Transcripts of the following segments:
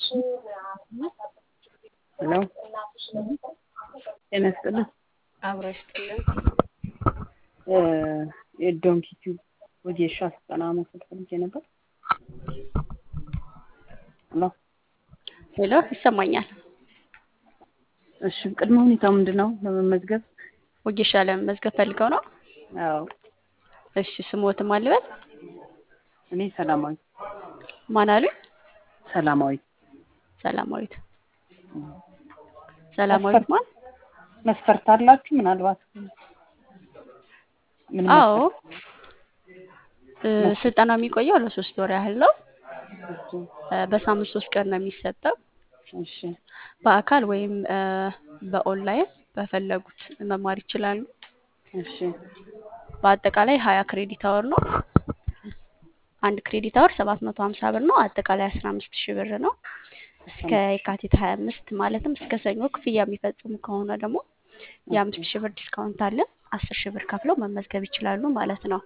ሄሎ ጤና ይስጥልን። አብረሽ ጥልን የዶንኪ ቲዩብ ወጌሻ ስልጠና መውሰድ ፈልጌ ነበር። ሄሎ ሄሎ ይሰማኛል። እሺ፣ ቅድመ ሁኔታው ምንድን ነው ለመመዝገብ? ወጌሻ ለመመዝገብ ፈልገው ነው? አዎ፣ እሺ ስሞትም አልበል እኔ ሰላማዊ ማን አሉኝ? ሰላማዊ ሰላማዊት ሰላማዊት ማን? መስፈርት አላችሁ? ምናልባት ምን አዎ እ ስልጠና የሚቆየው ለሶስት ወር ያህል ነው። መስፈርት? እ በሳምንት ሶስት ቀን ነው የሚሰጠው። እሺ በአካል ወይም እ በኦንላይን በፈለጉት መማር ይችላሉ። እሺ በአጠቃላይ ሀያ ክሬዲት አወር ነው። አንድ ክሬዲት አወር ሰባት መቶ ሀምሳ ብር ነው። አጠቃላይ አስራ አምስት ሺህ ብር ነው። እስከ የካቲት ሀያ አምስት ማለትም እስከ ሰኞ ክፍያ የሚፈጽሙ ከሆነ ደግሞ የአምስት ሺህ ብር ዲስካውንት አለ። አስር ሺህ ብር ከፍለው መመዝገብ ይችላሉ ማለት ነው።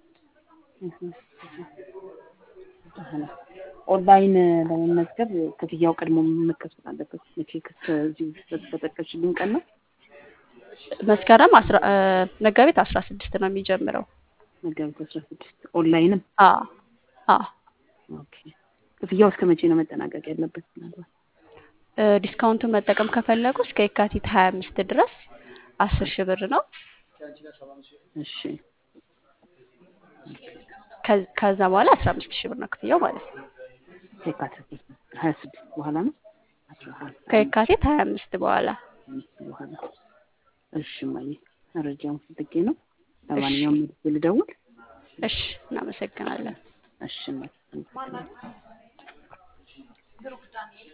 ኦንላይን ለመመዝገብ ክፍያው ቀድሞ መከፈል አለበት። መቼ ከዚህ በጠቀስሽልኝ ቀን ነው? መስከረም አስራ እ መጋቢት አስራ ስድስት ነው የሚጀምረው። መጋቢት አስራ ስድስት ኦንላይንም አ አ ኦኬ። ክፍያው እስከ መቼ ነው መጠናቀቅ ያለበት? ምናልባት እ ዲስካውንቱን መጠቀም ከፈለጉ እስከ የካቲት ሀያ አምስት ድረስ አስር ሺህ ብር ነው። እሺ ከ- ከዛ በኋላ አስራ አምስት ሺህ ብር ነው ክፍያው ማለት ነው። ከየካቲት ሀያ ስድስት በኋላ ነው አስራ ከየካቲት ሀያ አምስት በኋላ አምስት በኋላ እሺ እማዬ መረጃውን ፈልጌ ነው። ለማንኛውም መልስ ልደውል። እሺ እናመሰግናለን። እሺ እማዬ